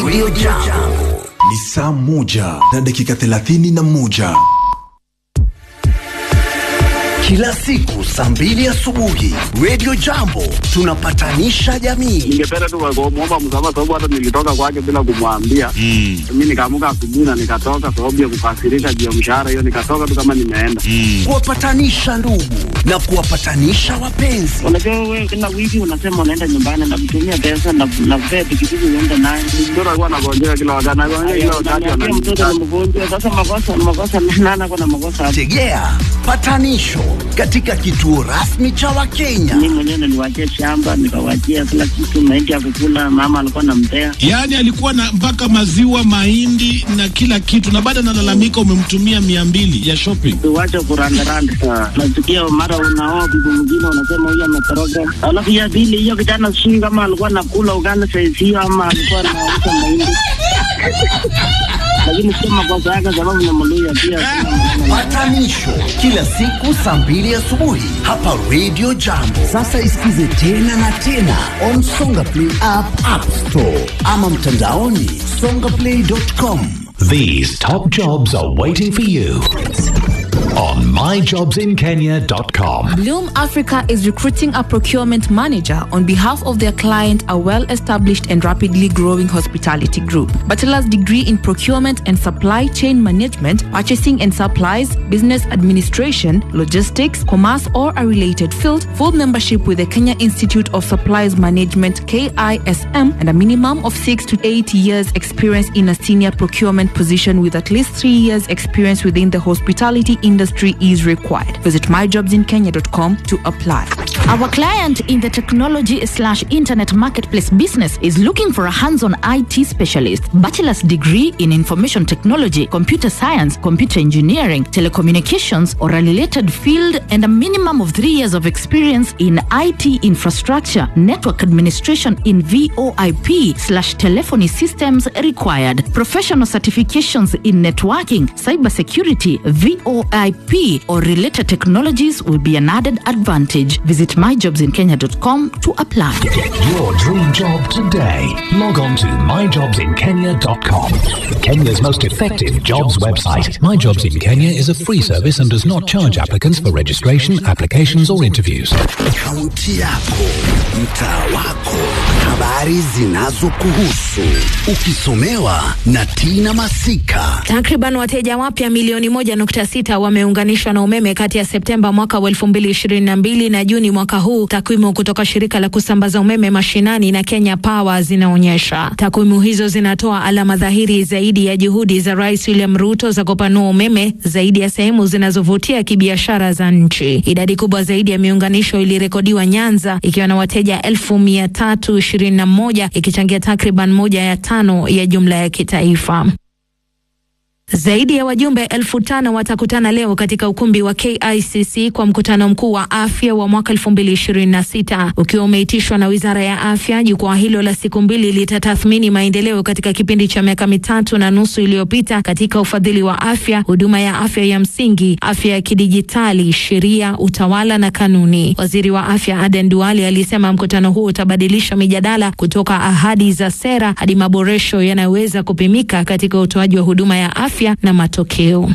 Radio Jambo. Ni saa moja na dakika thelathini na moja. Kila siku saa mbili asubuhi Radio Jambo tunapatanisha jamii. ningependa tu kumwomba msamaha sababu hata nilitoka kwake bila kumwambia. Mm. Mi nikaamuka asubuhi na nikatoka sababu ya kukasirika juu ya mshahara hiyo, nikatoka tu kama nimeenda. Kuwapatanisha ndugu na kuwapatanisha wapenzi. Unajua wewe kila wiki unasema unaenda nyumbani na kutumia pesa na na kupea pikipiki uende naye. Mtoto alikuwa anagonjeka kila wakati, anagonjeka kila wakati, Unaniambia mtoto ananiita. ni mgonjwa, sasa makosa makosa nana kuna makosa hapo. Tegea patanisho katika kituo rasmi cha Wakenya. Mimi mwenyewe niliwaachia shamba nikawachia kila kitu, mahindi ya kukula, mama alikuwa anampea. Yaani alikuwa na mpaka maziwa, mahindi na kila kitu, na baada analalamika umemtumia mia mbili ya shopping. Tuwache kurandaranda. Nasikia mara unaoa bibi mwingine unasema huyu ametoroka. Alafu ya pili hiyo kijana sijui kama alikuwa anakula ugali saizi hiyo ama alikuwa anauza mahindi. Lakini sio makosa yake sababu ni Mluya pia. sina maneno naye. Patanisho kila siku saa mbili asubuhi hapa Radio Jambo. Sasa isikize tena na tena on Songa Play app, App Store ama mtandaoni songaplay.com. These top jobs are waiting for you on myjobsinkenya.com. Bloom Africa is recruiting a procurement manager on behalf of their client, a well established and rapidly growing hospitality group. Bachelor's degree in procurement and supply chain management, purchasing and supplies, business administration, logistics, commerce, or a related field, full membership with the Kenya Institute of Supplies Management, KISM, and a minimum of six to eight years' experience in a senior procurement position with at least three years' experience within the hospitality industry is required. Visit myjobsinkenya.com to apply. Our client in the technology slash internet marketplace business is looking for a hands-on IT specialist, bachelor's degree in information technology, computer science, computer engineering, telecommunications, or a related field, and a minimum of three years of experience in IT infrastructure, network administration in VoIP slash telephony systems required. Professional certifications in networking, cybersecurity, VoIP, or related technologies will be an added advantage. Visit myjobsinkenya.com to apply. Get your dream job today. Log on to myjobsinkenya.com. Kenya's most effective jobs website. My Jobs in Kenya is a free service and does not charge applicants for registration, applications, or interviews. Kaunti yako, mtaa wako, habari zinazokuhusu, ukisomewa na Tina Masika. Takriban wateja wapya milioni moja nukta sita wameunganishwa na umeme kati ya Septemba mwaka wa elfu mbili ishirini na mbili na Juni mwaka huu, takwimu kutoka shirika la kusambaza umeme mashinani na Kenya Power zinaonyesha. Takwimu hizo zinatoa alama dhahiri zaidi ya juhudi za Rais William Ruto za kupanua umeme zaidi ya sehemu zinazovutia kibiashara za nchi. Idadi kubwa zaidi ya miunganisho ilirekodiwa Nyanza ikiwa na wateja elfu mia tatu ishirini na moja ikichangia takriban moja ya tano ya jumla ya kitaifa. Zaidi ya wajumbe elfu tano watakutana leo katika ukumbi wa KICC kwa mkutano mkuu wa afya wa mwaka 2026 ukiwa umeitishwa na Wizara ya Afya. Jukwaa hilo la siku mbili litatathmini maendeleo katika kipindi cha miaka mitatu na nusu iliyopita katika ufadhili wa afya, huduma ya afya ya msingi, afya ya kidijitali, sheria, utawala na kanuni. Waziri wa Afya Aden Duale alisema mkutano huu utabadilisha mijadala kutoka ahadi za sera hadi maboresho yanayoweza kupimika katika utoaji wa huduma ya afya na matokeo.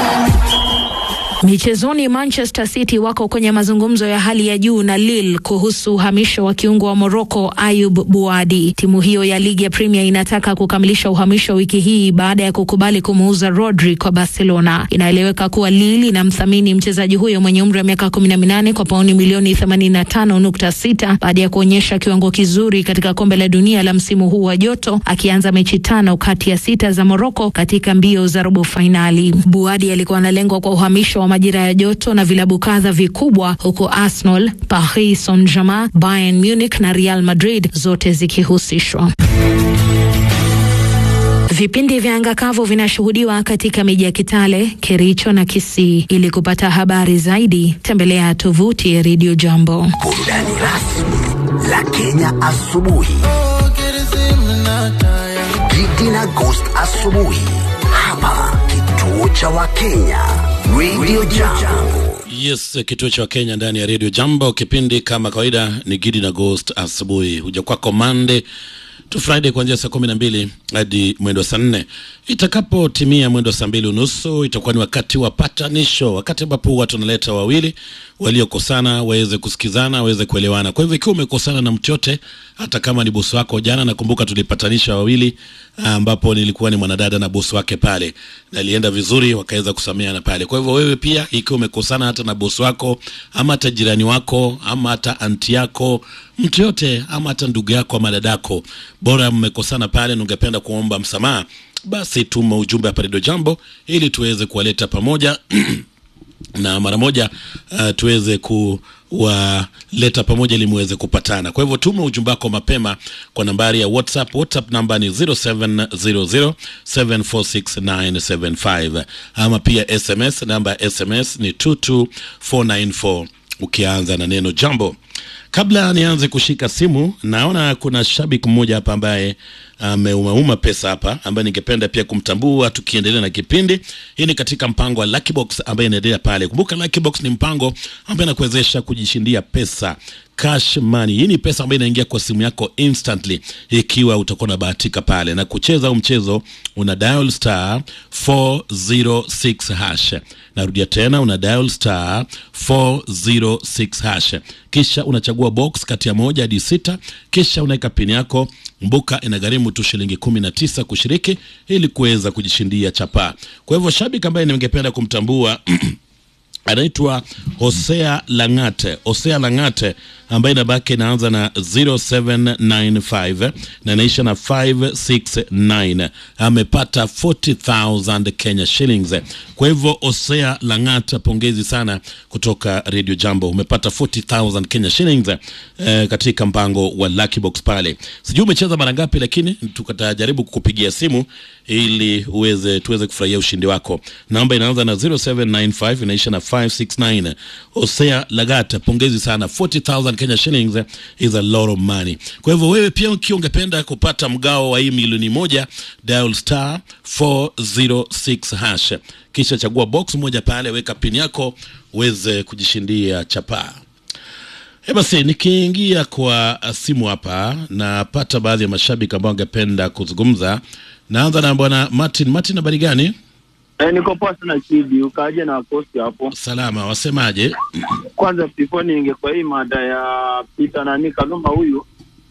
Michezoni, Manchester City wako kwenye mazungumzo ya hali ya juu na Lille kuhusu uhamisho wa kiungo wa Morocco Ayub Buadi. Timu hiyo ya ligi ya Premier inataka kukamilisha uhamisho wiki hii baada ya kukubali kumuuza Rodri kwa Barcelona. Inaeleweka kuwa Lille inamthamini mchezaji huyo mwenye umri wa miaka kumi na minane kwa pauni milioni 85.6 baada ya kuonyesha kiwango kizuri katika kombe la dunia la msimu huu wa joto, akianza mechi tano kati ya sita za Morocco katika mbio za robo fainali. Buadi alikuwa analengwa kwa uhamisho wa majira ya joto na vilabu kadha vikubwa huku Arsenal, Paris Saint-Germain, Bayern Munich na Real Madrid zote zikihusishwa. Vipindi vya anga kavu vinashuhudiwa katika miji ya Kitale, Kericho na Kisii. Ili kupata habari zaidi, tembelea tovuti ya Radio Jambo. Burudani rasmi la Kenya asubuhi. Gidi na Ghost asubuhi hapa kituo cha Wakenya Radio Jambo. Yes, kituo cha Kenya ndani ya Radio Jambo. Kipindi kama kawaida ni Gidi na Ghost asubuhi, huja kwako Monday to Friday kuanzia saa kumi na mbili hadi mwendo wa saa nne. Itakapotimia mwendo wa saa mbili unusu itakuwa ni wakati wa patanisho, wakati ambapo watu wanaleta wawili waliokosana waweze kusikizana, waweze kuelewana. Kwa hivyo ikiwa umekosana na mtu yote, hata kama ni bosi wako, jana nakumbuka tulipatanisha wawili, ambapo nilikuwa ni mwanadada na bosi wake pale, na ilienda vizuri, wakaweza kusameheana pale. Kwa hivyo wewe pia, ikiwa umekosana hata na bosi wako ama hata jirani wako ama hata anti yako, mtu yote ama hata ndugu yako ama dadako, bora mmekosana pale na ungependa kuomba msamaha, basi tuma ujumbe hapa Redio Jambo ili tuweze kuwaleta pamoja na mara moja uh, tuweze kuwaleta pamoja ili muweze kupatana. Kwa hivyo tuma ujumbe wako mapema kwa nambari ya WhatsApp. WhatsApp namba ni 0700746975 ama pia SMS, namba ya SMS ni 22494 ukianza na neno jambo. Kabla nianze kushika simu, naona kuna shabiki mmoja hapa ambaye ameumauma pesa hapa, ambaye ningependa pia kumtambua tukiendelea na kipindi. Hii ni katika mpango wa Lucky Box ambaye inaendelea pale. Kumbuka Lucky Box ni mpango ambaye anakuwezesha kujishindia pesa cash money. Hii ni pesa ambayo inaingia kwa simu yako instantly ikiwa utakuwa unabahatika pale na kucheza huu mchezo. Una dial star 406 hash. Narudia tena, una dial star 406 hash, kisha unachagua box kati ya moja hadi sita, kisha unaweka pini yako. Mbuka inagharimu tu shilingi kumi na tisa kushiriki ili kuweza kujishindia chapaa. Kwa hivyo shabiki ambaye ningependa kumtambua anaitwa Hosea Langate. Hosea Langate ambaye namba yake inaanza na 0795 na inaisha na 569 amepata 40000 Kenya shillings. Kwa hivyo Hosea Langate, pongezi sana kutoka Radio Jambo, umepata 40000 Kenya shillings eh, katika mpango wa Lucky Box pale. Sijui umecheza mara ngapi, lakini tukatajaribu kukupigia simu ili uweze tuweze kufurahia ushindi wako. Namba inaanza na 0795 inaisha na 569. Hosea Lagata, pongezi sana. 40000 Kenya shillings is a lot of money. Kwa hivyo wewe pia ukiwa ungependa kupata mgao wa hii milioni moja, dial star 406 hash, kisha chagua box moja pale, weka pini yako uweze kujishindia chapaa. E basi, nikiingia kwa simu hapa napata baadhi ya mashabiki ambao wangependa kuzungumza. Naanza na bwana Martin. Martin, habari gani? Eh, niko poa sana Chidi, ukaje na posti hapo. Salama, wasemaje? Kwanza before niingie kwa hii mada ya Peter nani Kalumba huyu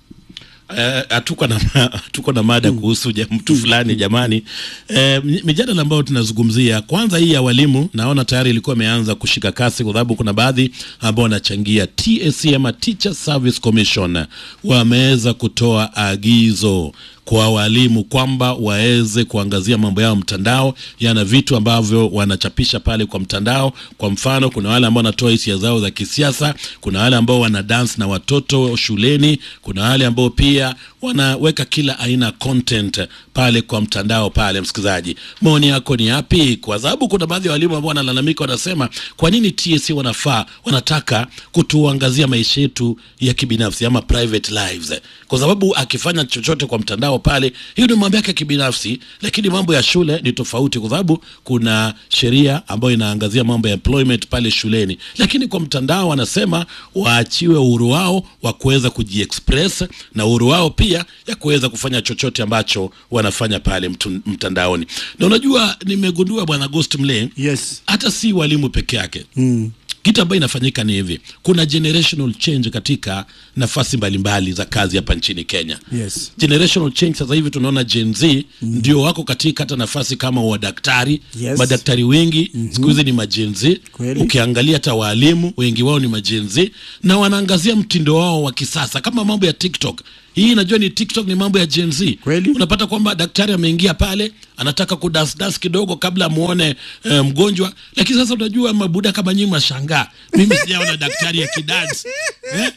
Eh, hatuko na hatuko na mada kuhusu ja- mtu fulani jamani. Eh, mi- mijadala ambayo tunazungumzia kwanza, hii ya walimu naona tayari ilikuwa imeanza kushika kasi, kwa sababu kuna baadhi ambao wanachangia. TSC ama Teacher Service Commission wameweza kutoa agizo kwa walimu kwamba waweze kuangazia mambo yao mtandao, yana vitu ambavyo wanachapisha pale kwa mtandao. Kwa mfano, kuna wale ambao wanatoa hisia zao za kisiasa, kuna wale ambao wana dance na watoto shuleni, kuna wale ambao pia wanaweka kila aina ya content pale kwa mtandao pale. Msikilizaji, maoni yako ni yapi? Kwa sababu kuna baadhi ya walimu ambao wanalalamika, wanasema kwa nini TSC wanafaa wanataka kutuangazia maisha yetu ya kibinafsi ama private lives, kwa sababu akifanya chochote kwa mtandao pale, hiyo ni mambo yake ya kibinafsi, lakini mambo ya shule ni tofauti, kwa sababu kuna sheria ambayo inaangazia mambo ya employment pale shuleni, lakini kwa mtandao wanasema waachiwe uhuru wao wa kuweza kujiexpress na uhuru wao pia ya kuweza kufanya chochote ambacho wanafanya pale mtu, mtandaoni. Na unajua nimegundua bwana Ghost Mle, yes. hata si walimu peke yake Mm. kitu ambayo inafanyika ni hivi, kuna generational change katika nafasi mbalimbali za kazi hapa nchini Kenya. Yes. Generational change sasa hivi tunaona Gen Z ndio wako katika hata nafasi kama wadaktari. Yes. Madaktari wengi siku hizi ni magen Z. Kweli. Ukiangalia hata waalimu wengi wao ni magen Z na wanaangazia mtindo wao wa kisasa kama mambo ya TikTok. Hii najua ni TikTok ni mambo ya Gen Z. Kweli. Unapata kwamba daktari ameingia pale anataka kudasdas kidogo kabla amuone eh, mgonjwa, lakini sasa unajua mabuda kama nyinyi mashangaa, mimi sijaona daktari akidance eh?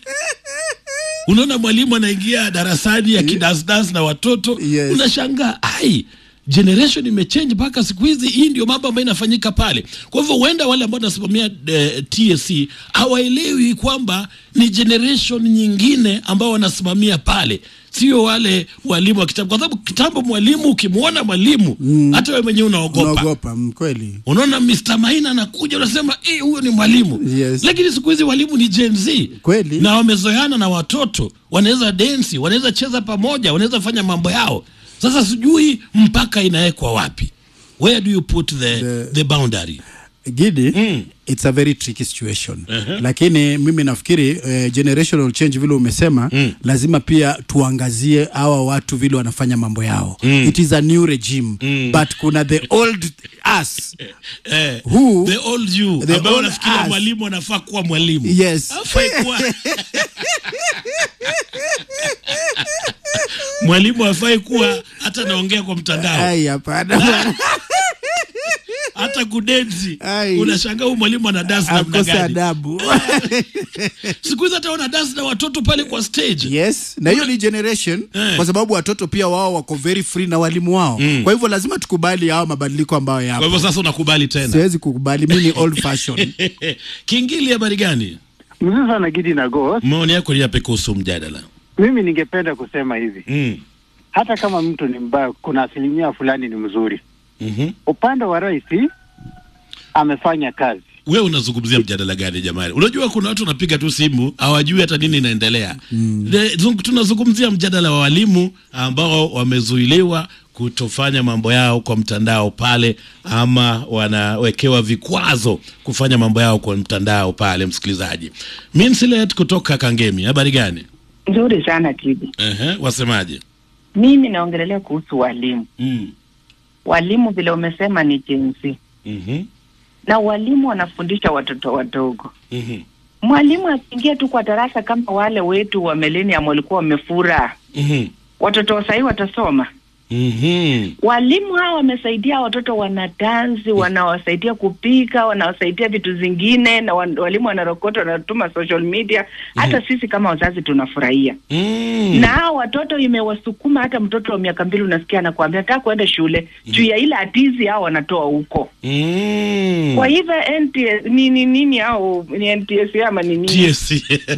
Unaona mwalimu anaingia darasani akidasdas na watoto Yes. unashangaa ai generation imechange mpaka siku hizi hii ndio mambo ambayo inafanyika pale kwa hivyo huenda wale ambao wanasimamia eh, tsc hawaelewi kwamba ni generation nyingine ambao wanasimamia pale sio wale walimu wa kitambo kwa sababu kitambo mwalimu ukimwona mwalimu hata wewe mwenyewe unaogopa unaogopa mm, kweli unaona Mr. Maina anakuja unasema eh, huyo ni mwalimu Yes. lakini siku hizi walimu ni Gen Z Kweli. na wamezoeana na watoto wanaweza densi wanaweza cheza pamoja wanaweza fanya mambo yao sasa sijui mpaka inawekwa wapi where do you put the, the, the boundary gidi mm. it's a very tricky situation uh-huh. lakini mimi nafikiri uh, generational change vile umesema mm. lazima pia tuangazie hawa watu vile wanafanya mambo yao mm. it is a new regime mm. but kuna the old us eh, Who- the old you the ambayo old unafikiria us. mwalimu anafaa kuwa mwalimu Yes. Hafai kuwa mwalimu hafai kuwa hata naongea kwa mtandao ai hapana hata kudensi Ai. unashangaa huyu mwalimu ana dansi namna akose gani adabu siku hizi hata wana dansi na watoto pale kwa stage yes na hiyo ni generation Eh. kwa sababu watoto pia wao wako very free na walimu wao mm. kwa hivyo lazima tukubali hao mabadiliko ambayo kwa hivyo yapo sasa unakubali tena siwezi kukubali mi ni old fashion kingili habari gani Mzuri sana Gidi na Ghost. maoni yako ni yapi kuhusu mjadala Mimi ningependa kusema hivi, mm. hata kama mtu ni mbaya, kuna asilimia fulani ni mzuri. mm-hmm. Upande wa rais amefanya kazi wewe unazungumzia mjadala gani jamani unajua kuna watu wanapiga tu simu hawajui hata nini inaendelea mm. tunazungumzia mjadala wa walimu ambao wamezuiliwa kutofanya mambo yao kwa mtandao pale ama wanawekewa vikwazo kufanya mambo yao kwa mtandao pale msikilizaji minsilet kutoka kangemi habari gani Nzuri sana Tibi. Ehe, wasemaje Mimi naongelelea kuhusu walimu. mm. Walimu vile umesema ni jinsi, mm-hmm. na walimu wanafundisha watoto wadogo. Mm-hmm. Mwalimu akiingia tu kwa darasa kama wale wetu wa millennium walikuwa wamefura, Mm-hmm. watoto wa sahii watasoma. Mm-hmm. Walimu hawa wamesaidia watoto wanadansi, wanawasaidia kupika, wanawasaidia vitu zingine, na wan- walimu wanarokota, wanatuma social media. Hata sisi kama wazazi tunafurahia Mm. na hao watoto imewasukuma. Hata mtoto wa miaka mbili unasikia anakuambia nataka kuenda shule juu ya ile atizi hao wanatoa huko. Mm. Kwa hivyo NTS nini nini au ni NTS ama ni nini? TSC.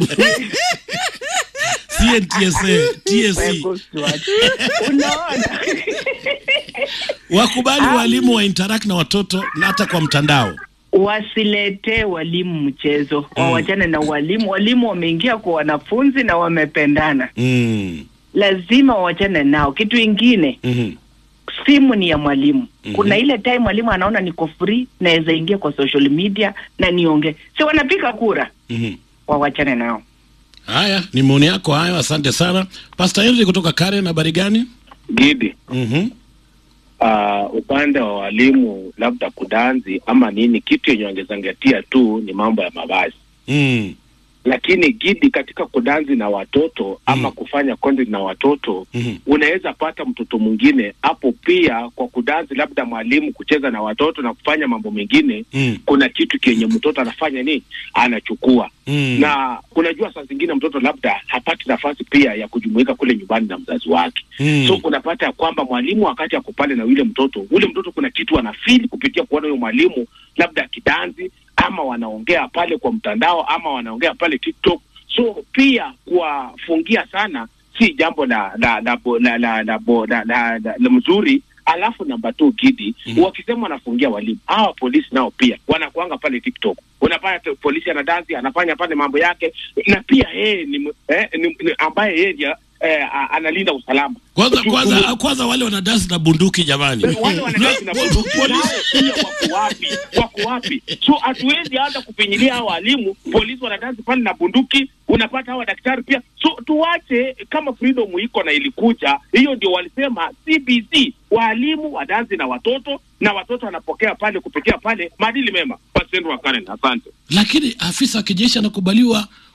CNTSA, TSC. Unaona? wakubali walimu wa interact na watoto na hata kwa mtandao Wasiletee walimu mchezo, wawachane na walimu. Walimu wameingia kwa wanafunzi na wamependana, mm. lazima wawachane nao. Kitu ingine mm-hmm. simu ni ya mwalimu. Mhm. Kuna ile time mwalimu anaona niko free, naweza ingia kwa social media na niongee, si wanapiga kura, mm-hmm. wawachane nao. haya ni maoni yako hayo asante sana pastor henry kutoka karen habari gani Gidi, mm-hmm. uh, upande wa walimu labda kudanzi ama nini, kitu yenye wangezangatia tu ni mambo ya mavazi mm. lakini Gidi, katika kudanzi na watoto ama kufanya content na watoto mm-hmm. unaweza pata mtoto mwingine hapo pia kwa kudanzi, labda mwalimu kucheza na watoto na kufanya mambo mengine mm. kuna kitu kenye mtoto anafanya nini, anachukua mm. na unajua saa zingine mtoto labda hapati nafasi pia ya kujumuika kule nyumbani na mzazi wake Mm. so unapata ya kwamba mwalimu wakati ako pale na yule mtoto ule mtoto kuna kitu anafili kupitia kuona huyo mwalimu labda kidanzi ama wanaongea pale kwa mtandao ama wanaongea pale tiktok so pia kuwafungia sana si jambo la la la bo- la la la bo- la la la- la mzuri alafu namba tu gidi mm-hmm. wakisema wanafungia walimu hawa polisi nao pia wanakuanga pale tiktok unapata polisi anadansi anafanya pale mambo yake na pia yeye ni, m- eh, ni, ni ambaye yeye ndiye, eh, a- analinda usalama kwanza Tu- kwanza tu- kwanza wale wanadansi na bunduki jamani wale wanadasi na bunduki nao pia wako wapi? Wako wapi? So hatuwezi hata kupinyilia hawa walimu, polisi wanadasi pale na bunduki, unapata hawa daktari pia. So tuwache kama freedom iko na ilikuja, hiyo ndio walisema CBC, walimu wadansi na watoto na watoto wanapokea pale kupitia pale maadili mema. Pasendo wa Karen, asante. lakini afisa wa kijeshi anakubaliwa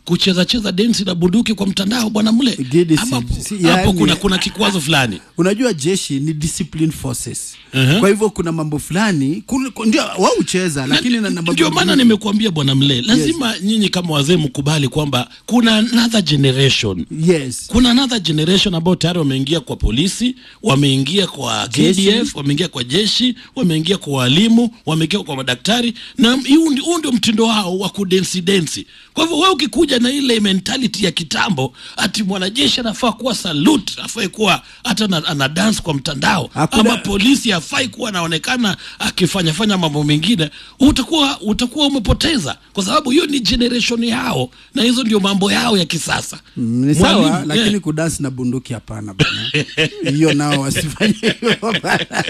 kucheza cheza densi na bunduki kwa mtandao bwana mle ama si- hapo yani- kuna kuna kikwazo fulani unajua jeshi ni discipline forces Mhm. kwa hivyo kuna mambo fulani kul- ku- ndio wao hucheza lakini na, na mambo ndio maana mengine- nimekuambia bwana mle lazima nyinyi kama wazee mkubali kwamba kuna another generation yes kuna another generation ambao tayari wameingia kwa polisi wameingia kwa Jeshi. KDF wameingia kwa jeshi wameingia kwa walimu wameingia kwa madaktari na huu ndi- huu ndio mtindo wao wa kudensi densi kwa hivyo wewe ukikuja na ile mentality ya kitambo ati mwanajeshi anafaa kuwa salute afai kuwa hata na, ana dance kwa mtandao Hakuna- ama polisi afai kuwa anaonekana akifanya fanya mambo mengine utakuwa utakuwa umepoteza kwa sababu hiyo ni generation yao na hizo ndio mambo yao ya kisasa Mm, ni sawa Mwalimu, lakini yeah. kudansi na bunduki hapana bana hiyo nao wasifanye hivyo bana.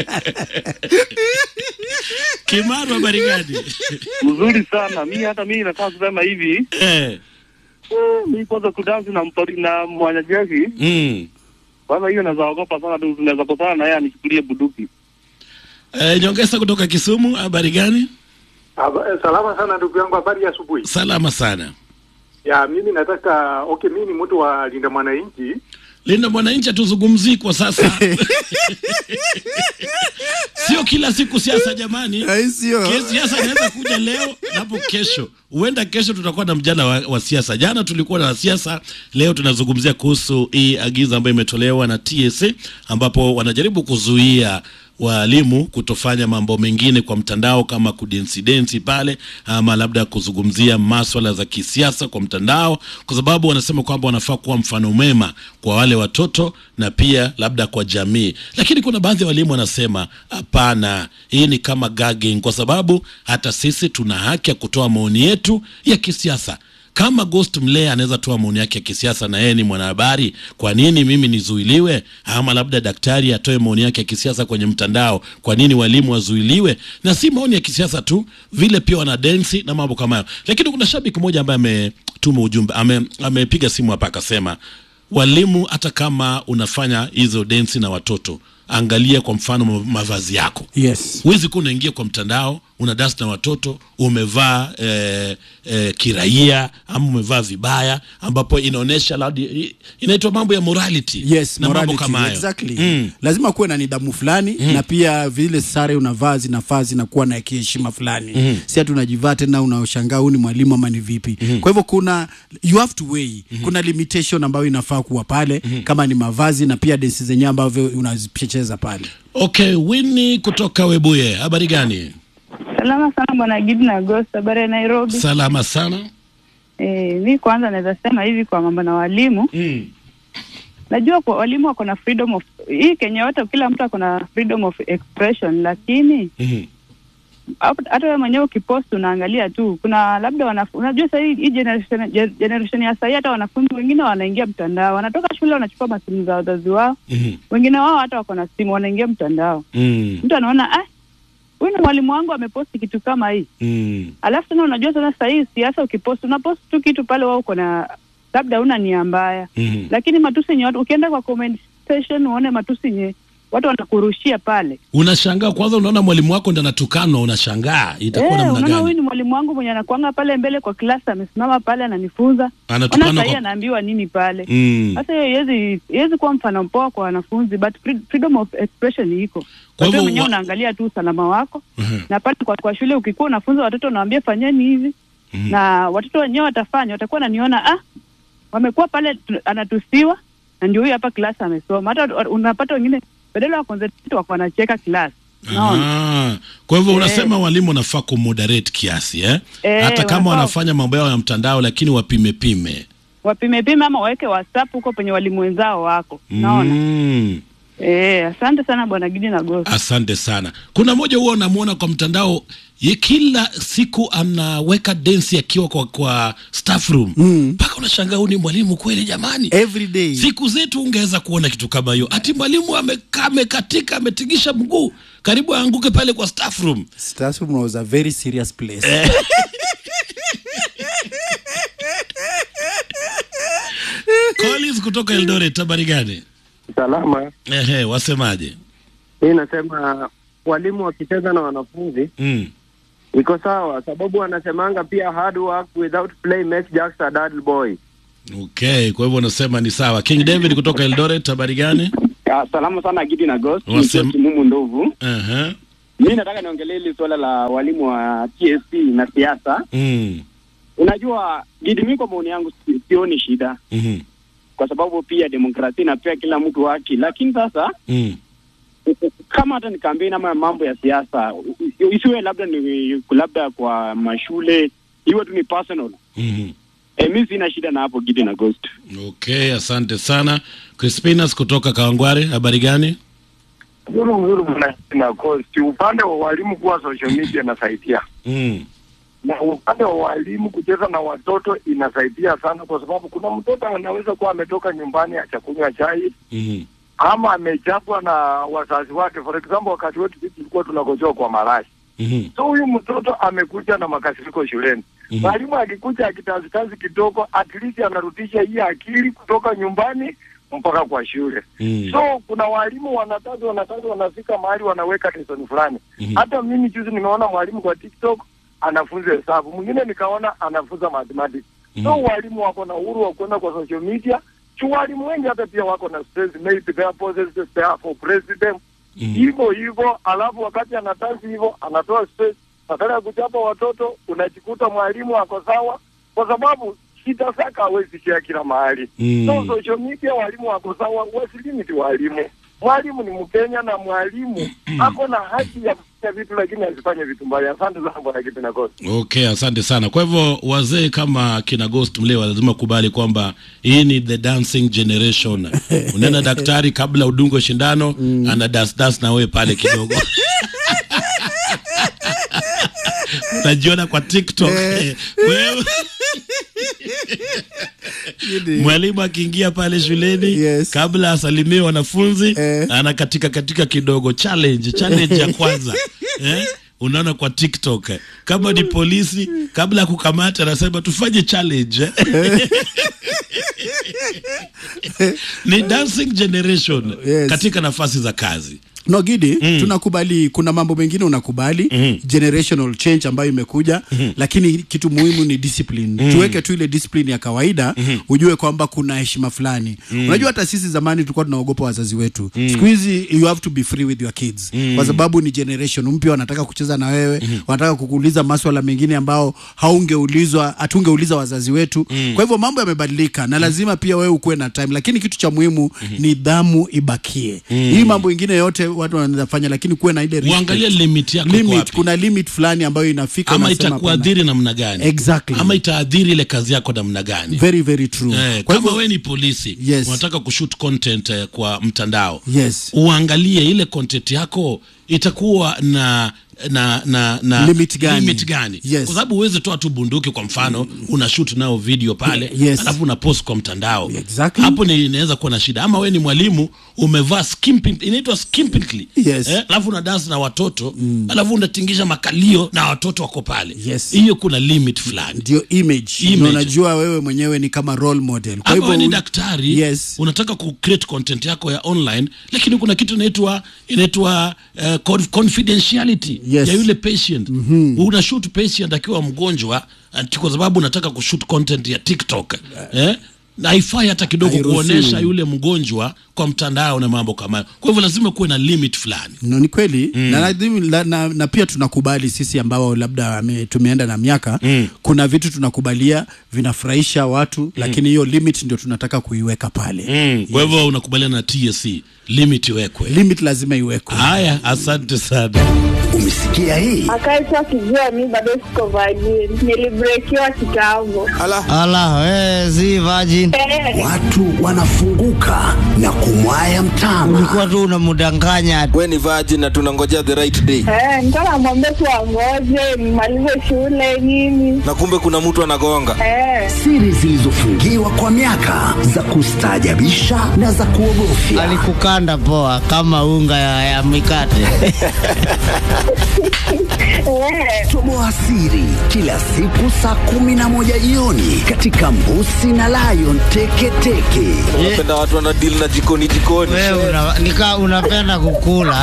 Kimaru, habari gani? mzuri sana mi hata mi nataka kusema hivi eh. mi kwanza kudansi na mpori, na mwanajeshi mm. kwanza hiyo naweza ogopa sana tu tunaweza kosana na yeye anichukulie buduki Eh, nyongesa kutoka Kisumu, habari gani? Aba- eh, Salama sana ndugu yangu, habari ya asubuhi. Salama sana. Ya mimi nataka okay, mimi ni mtu wa Linda Mwananchi. Linda Mwananchi hatuzungumzii kwa sasa, sio kila siku siasa jamani. Sio. Ke- Siasa inaweza kuja leo napo kesho, huenda kesho tutakuwa na mjadala wa, wa siasa. Jana tulikuwa na siasa, leo tunazungumzia kuhusu hii agizo ambayo imetolewa na TSA ambapo wanajaribu kuzuia waalimu kutofanya mambo mengine kwa mtandao kama kudensidensi pale ama labda kuzungumzia maswala za kisiasa kwa mtandao, kwa sababu wanasema kwamba wanafaa kuwa mfano mwema kwa wale watoto na pia labda kwa jamii. Lakini kuna baadhi ya walimu wanasema hapana, hii ni kama gagging, kwa sababu hata sisi tuna haki ya kutoa maoni yetu ya kisiasa kama Ghost Mlea anaweza toa maoni yake ya kisiasa na yeye ni mwanahabari, kwa nini mimi nizuiliwe? Ama labda daktari atoe maoni yake ya kisiasa kwenye mtandao, kwa nini walimu wazuiliwe? Na si maoni ya kisiasa tu, vile pia wana densi na mambo kama hayo. Lakini kuna shabiki mmoja ambaye ametuma ujumbe, ame- amepiga simu hapa akasema, walimu, hata kama unafanya hizo densi na watoto, angalia kwa mfano ma- mavazi yako yes huwezi kuwa unaingia kwa mtandao una dasi na watoto umevaa eh, eh, kiraia ama umevaa vibaya ambapo inaonyesha labda- inaitwa mambo ya morality yes na mambo morality, kama hayo exactly Mm. lazima kuwe na nidhamu fulani Mm. na pia vile sare unavaa zinafaa zinakuwa na kiheshima fulani Mm. si ati unajivaa tena unashangaa huu ni mwalimu ama ni vipi kwa hivyo kuna you have to weigh kuna limitation ambayo inafaa kuwa pale kama ni mavazi na pia densi zenyewe ambavyo unazicheza pale okay wini kutoka webuye habari gani Salama sana bwana Gidi na Ghost, habari ya Nairobi. salama sana Eh, mi kwanza naweza sema hivi kwa mambo na walimu mm. najua kwa walimu wako na freedom of hii Kenya yote, kila mtu ako na freedom of expression, lakini mm. hap- hata wewe mwenyewe ukipost unaangalia tu, kuna labda wanaf- unajua sasa hii hii generation, ge- generation ya sahii, hata wanafunzi wengine wanaingia mtandao, wanatoka shule wanachukua masimu za wazazi wao, mm. wengine wao hata wako na simu wanaingia mtandao. mm. Mtu anaona ah, huyu ni mwalimu wangu ameposti kitu kama hii mm. alafu tena unajua tena sasa hii siasa ukipost unapost tu kitu pale wao uko na labda una nia mbaya mm. lakini matusi yenye watu ukienda kwa comment section uone matusi yenye watu wanakurushia pale unashangaa kwanza unaona mwalimu wako ndo anatukanwa unashangaa itakuwa Eh, namna unaona huyu gani ni mwalimu wangu mwenye anakuanga pale mbele kwa klasi amesimama pale ananifunza Anatukana ona sahii kwa- anaambiwa nini pale Mm. sasa hiyo iwezi iwezi kuwa mfano mpoa kwa wanafunzi but fre- freedom of expression iko Kwa Wewe hivyo mwenyewe wa- unaangalia tu usalama wako Mhm. na pale kwa, kwa shule ukikuwa unafunza watoto unawaambia fanyeni hivi Mhm. na watoto wenyewe watafanya watakuwa naniona ah wamekuwa pale tu- anatusiwa na ndio huyu hapa klasi amesoma hata wa- unapata wengine badala ya concentrate wako wanacheka klasi unaona Ah, kwa hivyo Eh. unasema walimu wanafaa kumoderate kiasi eh? Eh, hata kama wanafaa- wanafanya mambo yao ya mtandao lakini wapime pime wapime pime ama waweke whatsapp huko penye walimu wenzao wako unaona mm. eh asante sana bwana Gidi na Ghost asante sana kuna mmoja huwa unamwona kwa mtandao ye kila siku anaweka densi akiwa kwa, kwa staff room mpaka unashangaa huyu ni mwalimu kweli jamani every day siku zetu ungeweza kuona kitu kama hiyo ati mwalimu amekaa amekatika ametingisha mguu karibu aanguke pale kwa staff room Staff room was a very serious place Collins kutoka Eldoret habari gani Salama. ehe wasemaje Hii nasema walimu wakicheza na wanafunzi mm. iko sawa, sababu wanasemanga pia hard work without play makes just a dull boy. Okay, kwa hivyo unasema ni sawa. King David kutoka Eldoret, habari gani? Ah, Salamu sana Gidi na Ghost, Wasem- nikiwa Kimumu Ndovu. Aha. Mi nataka niongelee hili suala la walimu wa TSC na siasa. Mm. Unajua Gidi, mi kwa maoni yangu si- sioni shida, Mhm. kwa sababu pia demokrasia inapea kila mtu haki, lakini sasa Mm. kama hata ni kampeni ama mambo ya siasa i- isiwe labda ni labda kwa mashule, iwe tu ni personal. Mhm. E, mi sina shida na hapo Gidi na Ghost. Okay, asante sana. Crispinas kutoka Kawangware, habari gani? Mzuri mzuri na kosti. Upande wa walimu kuwa social media inasaidia, Mm. na upande wa walimu kucheza na watoto inasaidia sana, kwa sababu kuna mtoto anaweza kuwa ametoka nyumbani achakunywa chai Mhm. ama amechapwa na wazazi wake. For example, wakati wetu sisi tulikuwa tunakojoa kwa marashi Mhm. so huyu mtoto amekuja na makasiriko shuleni. Mhm. Mwalimu akikuja akitazitazi kidogo, at least anarudisha hii akili kutoka nyumbani mpaka kwa shule. Mm. So kuna walimu wanatatu wanatatu wanafika mahali wanaweka lesson fulani. Mhm. Hata mimi juzi nimeona mwalimu kwa TikTok anafunza hesabu, mwingine nikaona anafunza mathematics. So walimu wako na uhuru wa kwenda kwa social media. Chu walimu wengi hata pia wako na stress, maybe their bosses they are for president hivyo hivyo, alafu wakati anatazi hivyo anatoa stress, badala ya kuchapa watoto unajikuta mwalimu ako sawa, kwa sababu shida zake hawezi share kila mahali. Mm. So social media walimu wako sawa, wasilimiti walimu. Mwalimu ni Mkenya na mwalimu ako na haki ya kufanya vitu, lakini asifanye vitu mbaya. Asante sana bwana Kipina Kosi. Okay, asante sana. Kwa hivyo wazee kama kina Ghost Mlewa lazima kubali kwamba hii ni the dancing generation. Unaenda daktari kabla udungwe shindano, ana das das na wewe pale kidogo. Unajiona kwa TikTok. Wewe mwalimu akiingia pale shuleni kabla asalimie wanafunzi anakatika katika kidogo challenge challenge ya kwanza eh? unaona kwa tiktok kama ni polisi kabla ya kukamata anasema tufanye challenge eh? ni dancing generation katika nafasi za kazi no gidi tunakubali kuna mambo mengine unakubali generational change ambayo imekuja lakini kitu muhimu ni discipline Mhm. tuweke tu ile discipline ya kawaida ujue kwamba kuna heshima fulani Mhm. unajua hata sisi zamani tulikuwa tunaogopa wazazi wetu Mhm. siku hizi you have to be free with your kids Mhm. kwa sababu ni generation mpya wanataka kucheza na wewe wanataka kukuuliza maswala mengine ambao haungeulizwa hatungeuliza wazazi wetu kwa hivyo mambo yamebadilika na lazima pia wewe ukuwe na time lakini kitu cha muhimu nidhamu ibakie Mhm. hii mambo ingine yote watu wanaweza fanya lakini kuwe na ile respect. uangalie limit yako iko limit wapi. kuna limit fulani ambayo inafika ama unasema itakuadhiri namna gani Exactly. ama itaadhiri ile kazi yako namna gani hapana. very very true Eh, kwa kama hivyo wewe ni polisi Yes. unataka kushoot content eh, kwa mtandao yes uangalie ile content yako itakuwa na na na na Limit gani? limit gani? Yes. kwa sababu uweze toa tu bunduki kwa mfano una shoot nao video pale Yes. alafu una post kwa mtandao Exactly. hapo ni inaweza kuwa na shida ama wewe ni mwalimu umevaa skimping inaitwa skimpingly Yes. eh, alafu una dance na watoto alafu unatingisha makalio na watoto wako pale Yes. hiyo kuna limit fulani ndio image, Image. Na unajua wewe mwenyewe ni kama role model kwa ama hivyo wewe ni u- daktari yes unataka ku create content yako ya online lakini kuna kitu inaitwa inaitwa uh, conf- confidentiality Yes. ya yule patient mm-hmm. una shoot patient akiwa mgonjwa ati kwa sababu unataka kushoot content ya TikTok eh? na haifai hata kidogo Hairuhusiwi. kuonesha yule mgonjwa kwa mtandao na mambo kama hayo kwa hivyo lazima kuwe na limit fulani no, ni kweli mm. na, na, na, na pia tunakubali sisi ambao labda ame, tumeenda na miaka mm. kuna vitu tunakubalia vinafurahisha watu mm. lakini hiyo limit ndio tunataka kuiweka pale mm. kwa hivyo unakubaliana na TSC limit iwekwe limit lazima iwekwe haya asante sana umesikia hii akaitwa kijua mi bado siko vajini nilibrekiwa kitambo ala we, si virgin watu wanafunguka na kumwaya mtama ulikuwa tu unamdanganya we ni virgin na tunangojea the right day Eh, nilikuwa namwambia tu angoje nimalize shule nini na kumbe kuna mtu anagonga Eh. siri zilizofungiwa kwa miaka za kustaajabisha na za kuogofya alikukanda poa kama unga ya, ya mikate Toboa siri kila siku saa kumi na moja jioni katika Mbusi na Lion Teketeke. Unapenda watu wana deal na jikoni jikoni. Wewe una, nika unapenda kukula.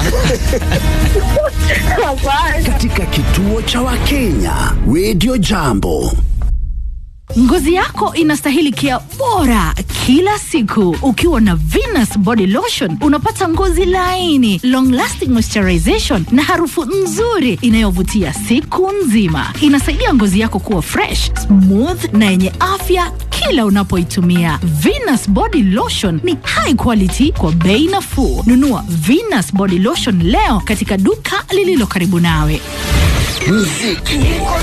katika kituo cha Wakenya Radio Jambo. Ngozi yako inastahili kia bora kila siku. Ukiwa na Venus Body Lotion unapata ngozi laini, long lasting moisturization na harufu nzuri inayovutia siku nzima. Inasaidia ngozi yako kuwa fresh, smooth na yenye afya kila unapoitumia. Venus Body Lotion ni high quality kwa bei nafuu. Nunua Venus Body Lotion leo katika duka lililo karibu nawe. Muziki